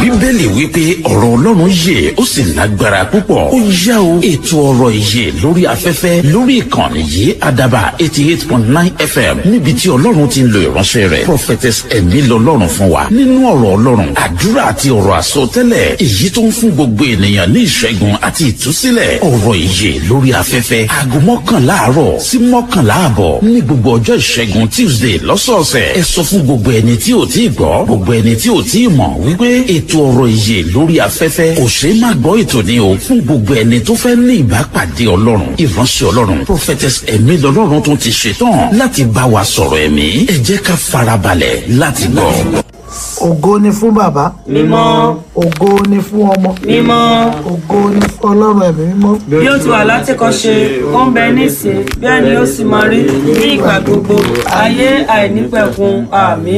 bíbélì wípé ọ̀rọ̀ ọlọ́run yè ó sì lágbára púpọ̀ ó yá o ètò ọ̀rọ̀ ìyè lórí afẹ́fẹ́ lórí ìkànnì yìí àdàbà eighty eight point nine fm níbi tí ọlọ́run ti ń lo ìránṣẹ́ rẹ̀ prophetess ẹ̀mí lọ́lọ́run fún wa nínú ọ̀rọ̀ ọlọ́run àdúrà àti ọ̀rọ̀ àsọtẹ́lẹ̀ èyí tó ń fún gbogbo ènìyàn ní ìṣẹ́gun àti ìtúsílẹ̀ ọ̀rọ̀ ìyè lórí afẹ́fẹ́ aago mọ́kànlá àárọ̀ sí mọ́kànlá àbọ̀ ní gbogbo ọjọ́ ìṣẹ́gun tuesday lọ́sọ̀ọ̀sẹ̀ ẹ sọ fún gbogbo ẹni tí ò tí ì gbọ́ gbogbo ẹni tí ò tí ì mọ̀ wípé ètò ọ̀rọ̀ ìyè lórí afẹ́fẹ́ kò ṣeé má gbọ́ ètò ni o fún gbogbo ẹni tó fẹ́ ní ìbápàdé ọlọ́run ìránṣẹ́ ọlọ́run prophetess ẹ̀mí lọ́lọ́run tó ti ṣetán láti bá wa sọ̀rọ̀ ẹ̀mí ẹ jẹ́ ká farabalẹ̀ láti gbọ́. ògo ni fún bàbá mímọ́ ògo ni fún ọmọ mímọ́ ògo ni fún ọlọ́run ẹ̀mí mímọ́ bí ó ti wà látìkọ́ṣe ó ń bẹ nísìn bẹ́ẹ̀ ni ó sì máa rí ní ìgbà gbogbo ayé àìnípẹ̀kun àmín.